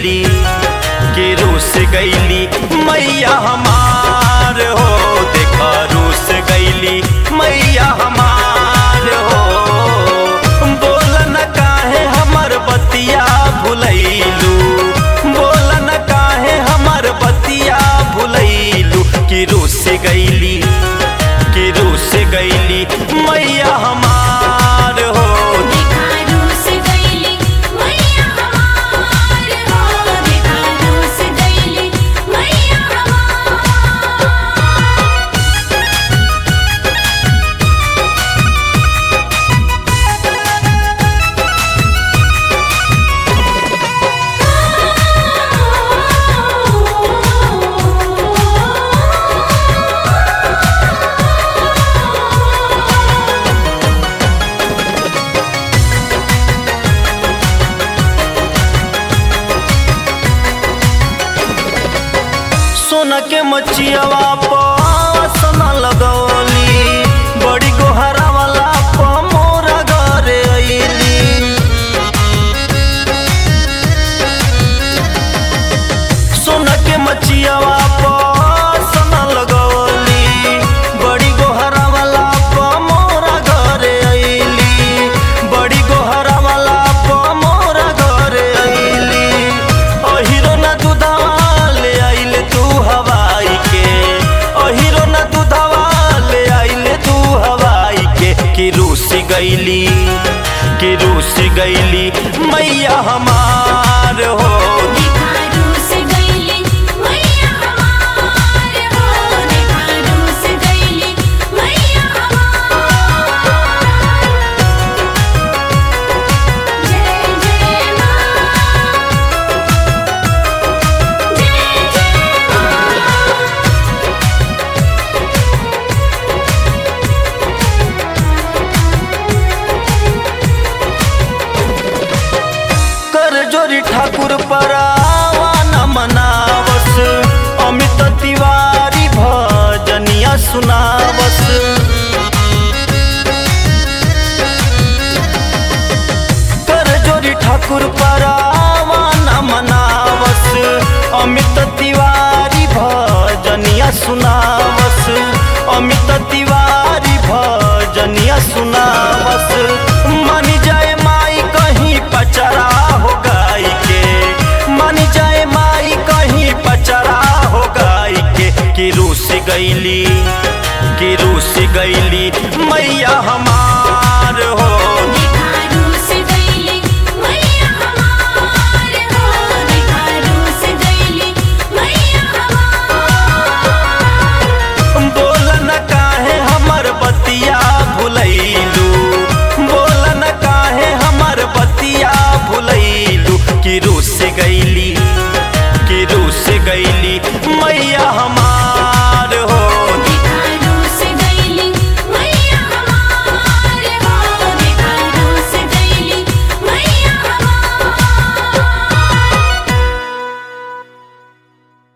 गईली कि रूस गईली मैया हमार हो देखा रूस गईली मैया हमार हो बोल न काहे हमर बतिया भुलैलू बोल न काहे हमर बतिया भुलैलू कि रूस गईली कि रूस गईली मैया हमार हो देखा रूस गईली मैया हमार हो देखा रूस गईली मैया हमार सोना के मचियावा पसन लगौली बड़ी गोहरा वाला प मोरा घरे अइली सोना के मचियावा पसन लगौली बड़ी गोहरा वाला प मोरा घरे अइली बड़ी गोहरा वाला प मोरा घरे अइली अहिरो ना दूधवा ले आइले तू हवाई के अहिरो ना दूधवा ले आइले तू हवाई के कि रूस गईली कि रूस गईली मैया हमार हो देखा रूस गईली मैया हमार हो देखा रूस गईली मैया हमार जय जय मां जय जय मां कर जोरी ठाकुर परावा न मनावस अमित तिवारी भजनिया सुनावस कर जोरी ठाकुर परावा न मनावस अमित तिवारी भजनिया सुनावस अमित तिवारी भजनिया सुनावस मन जाए माई कहीं पचरा हो गाई के मन जाए माई कहीं पचरा हो गाई के कि रूस गईली कि रूस गईली मैया हमार